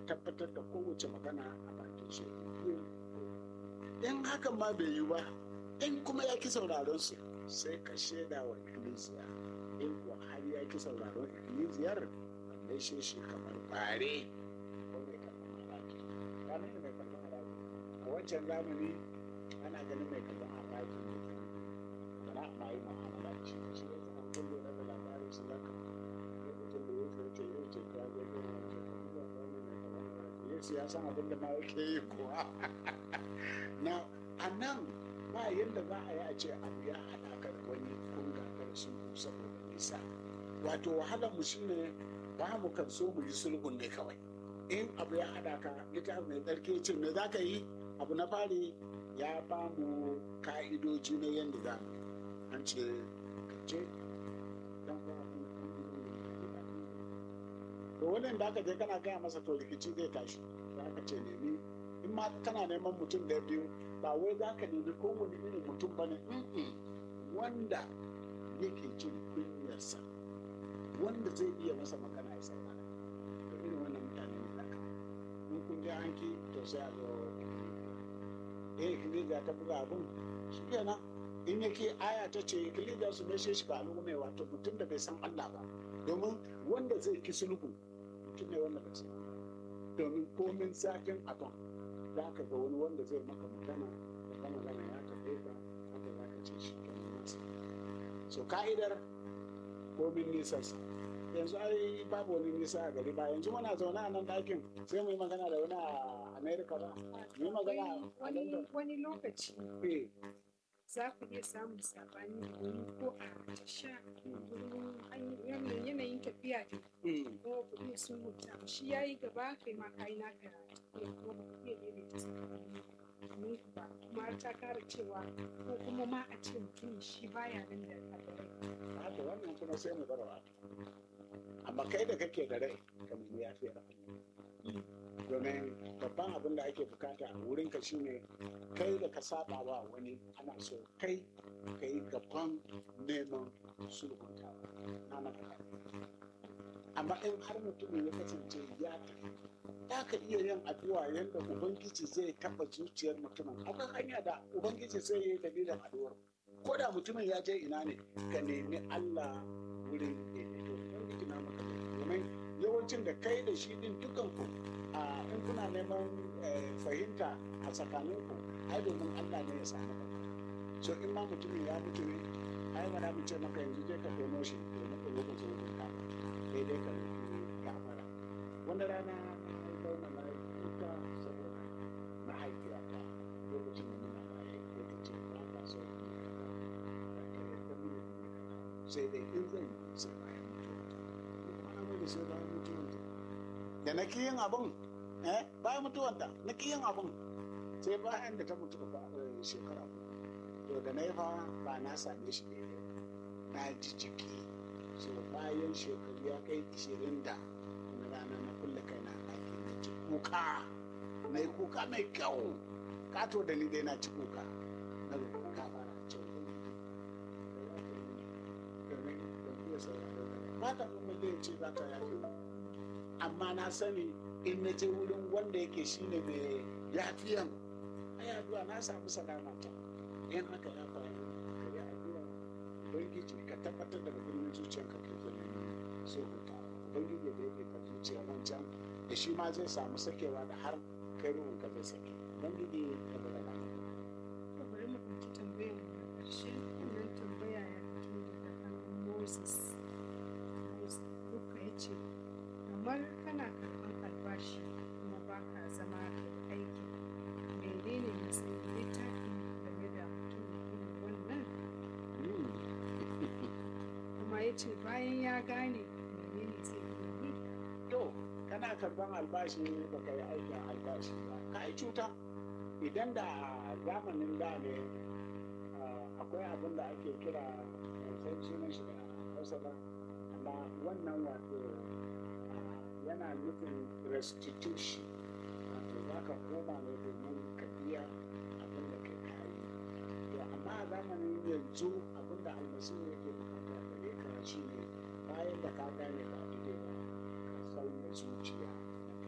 tabbatar da kowace magana a bakin shi in hakan ma bai yi ba in kuma ya ki sauraron su sai ka shaida wa ikkilisiya in kuwa har ya ki sauraron ikkilisiyar wanda shi shi kamar bare ko mai karɓar haraji ranar da mai karɓar haraji a wancan zamani ana ganin mai karɓar haraji ne ba na ma yi mu'amala da shi shi ne an kullu da labarin su zaka lokacin da ya ce yau ce ka zo ko wani ce ka zuwa ga wani mai karɓar haraji yesu ya san abin da ma yake yi kuwa na a nan ba yadda za a yi a ce abu ya haɗa ka da wani kun gagara sun saboda nisa wato wahalar mu shine ba mu kan so mu yi sulhun ne kawai in abu ya haɗa ka littafi mai tsarki ce me za ka yi abu na fari ya ba mu ka'idoji na yadda za mu an ce ka ce dan to wannan da aka je kana gaya masa to rikici zai tashi za ka ce nemi in ma kana neman mutum da biyu ba wai za ka nemi kowane irin mutum ba ne wanda yake jin kunyarsa wanda zai iya masa magana ya saurara da irin wannan mutane ne zaka in kun je an ki to sai a zo eh kilija ta buga abun shi kenan in yake aya ta ce kilija su mai shi ba al'umma wato mutum da bai san Allah ba domin wanda zai ki sulhu mutum ne wanda bai san domin komin zafin abin za ka ga wani wanda zai maka magana da ka magana ya taɓe ka haka za ka ce shi kenan nasa so ka'idar komin nisansa yanzu ai babu wani nisa a gari ba yanzu muna zaune a nan ɗakin sai mu yi magana da wani a america ba mu yi magana a london wani lokaci eh za ku iya samun sabani da wani ko a tasha wurin yanayin tafiya da mm, ko ku iya sun huta shi ya yi gaba kai ma ka yi naka tafiya ko ba ku iya daidaita tsakanin ku ba kuma har ta kara cewa ko kuma ma a ce mutum shi baya nan da kabarai haka wannan kuma sai mu bar wa amma kai da kake da rai ka nemi yafiya domin babban abin da ake bukata a wurin ka shine kai da ka saba wa wani ana so kai ka yi gaban neman sulhuntawa na maka amma in har mutumin ya kasance ya tafi za ka iya yin addu'a yadda ubangiji zai taba zuciyar mutumin akwai hanya da ubangiji zai yi dalilin addu'ar ko da mutumin ya je ina ne ka nemi allah wurin daidaito ubangiji na maka domin yawancin da kai da shi din dukan ku a in kuna neman eh, fahimta a tsakanin ku ai domin allah ne ya samu ka so in ma mutumin ya mutu ne ai ba mu ce maka yanzu je ka tono shi domin ka lokacin wurin ka sai dai ka nufi gafara wanda rana na zauna na yi kuka saboda mahaifiyata lokacin da muna raye ko ta ce ba ta so in yi kaza ba ta yarda mu yi kaza sai dai in zan yi sai bayan mutuwata kuma na mai da sai bayan mutuwata da na ki yin abin eh bayan mutuwanta na ki yin abin sai bayan da ta mutu ba shekara uku to da na yi fa ba na same shi daidai ba na ji jiki so bayan shekaru ya kai ishirin da na rana na kulle kai na ɗaki na ci kuka na yi kuka mai kyau kato da ni dai na ci kuka na roƙi kuka fara ce domin ban iya sauraro da ba ta kuma zai ce za ta yafe mu amma na sani in na je wurin wanda yake shine mai yafiyan ai addu'a na samu salama ta in haka ya faru ka yi addu'a ubangiji ka tabbatar da birnin zuciyarka ka ke nan so huta ubangiji da yake ka zuciya wancan da shi ma zai samu sakewa da har kai ruhun ka zai sake ubangiji ya bada na to bari mu ɗauki tambayar mu na ƙarshe wannan tambaya ya fito daga hannun moses moses duka ya ce kamar kana karɓar albashi kuma ba ka zama da aiki menene matsayin littafi game da mutum irin wannan kuma ya ce bayan ya gane menene zai yi to kana karban albashi ba ka yi aikin albashi ba ka yi cuta idan da a zamanin da ne ah, akwai abin da ake kira ban san sunan shi da hausa ba amma wannan wato ah, yana nufin restitution wato za ka koma ne domin ka biya abin da kai kayi to amma a zamanin yanzu abin da almasihu yake bukata gare ka shi ne bayan da ka gane ba daidai ba ka sauya zuciya